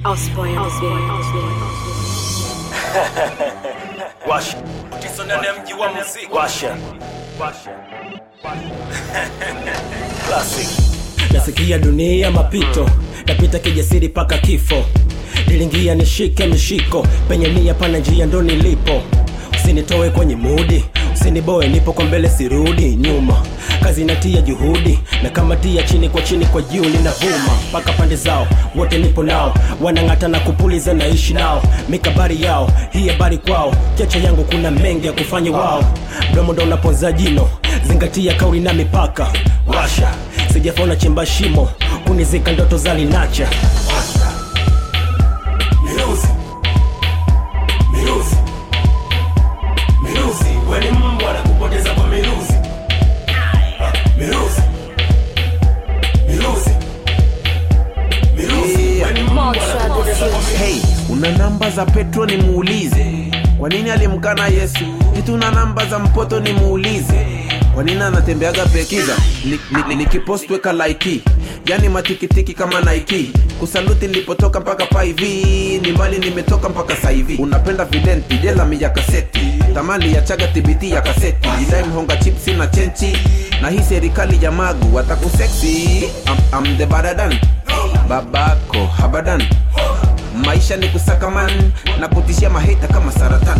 Osboy on the beat. Washa. Tiso ndani ya mji wa muziki. Washa. Classic. Nasikia dunia mapito, napita kijasiri paka kifo. Nilingia nishike mishiko, penye nia pana njia ndo nilipo. Usinitoe kwenye mudi, usiniboe, nipo kwa mbele sirudi nyuma. Kazi natia juhudi, na kama tia chini kwa chini kwa juu linavuma mpaka pande zao, wote nipo nao, wanang'ata na kupuliza, naishi nao, mikabari yao, hii habari kwao, cheche yangu kuna mengi ya kufanya wao, mdomo ndo unaponza jino, zingatia kauli na mipaka, washa sijafauna chimba shimo, kunizika ndoto za linacha Miruzi. Miruzi. Miruzi. We ni mbwa na kupoteza kwa miruzi. Ah, Miruzi. Miruzi. Miruzi. We ni mbwa na kupoteza kwa miruzi. Hey, una namba za Petro nimuulize, kwa nini alimkana Yesu? Eti una namba za mpoto nimuulize, kwa nini anatembeaga pekiza? Nikipost ni, ni, nikipost weka like, yani matikitiki kama Nike. Kusaluti nilipotoka mpaka pa hivi, ni mbali nimetoka mpaka sa hivi. Unapenda videnti jela mi ya kaseti, tamali ya chaga tibiti ya kaseti, idai mhonga chipsi na chenchi, na hii serikali ya magu watakuseksi. I'm, I'm the badadan babako habadan maisha ni kusakaman na kutishia maheta kama saratan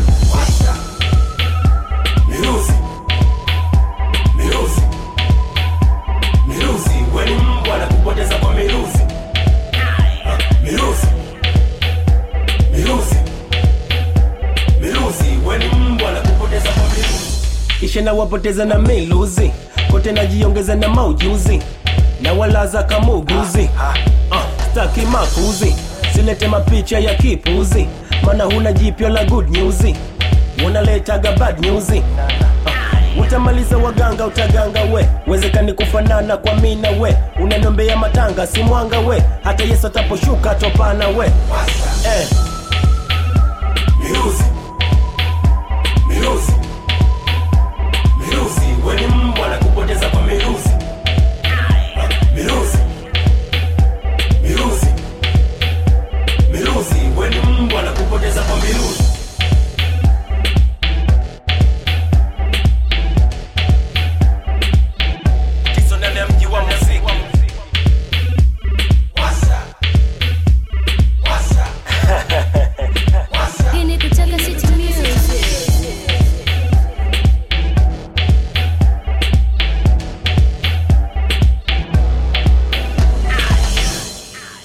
Miruzi. Miruzi. Miruzi. We ni mbwa na kupoteza kwa miruzi. Ah, Miruzi. Miruzi. Miruzi. We ni mbwa na kupoteza kwa miruzi. Kisha nawapoteza na miluzi kote najiongeza na maujuzi na walaza kamuguzi uh, staki makuzi silete mapicha ya kipuzi mana huna jipya la good news unaletaga bad news uh, utamaliza waganga utaganga we wezekani kufanana kwa mina we unaniombea matanga si mwanga we hata yesu ataposhuka topana we eh. Miruzi.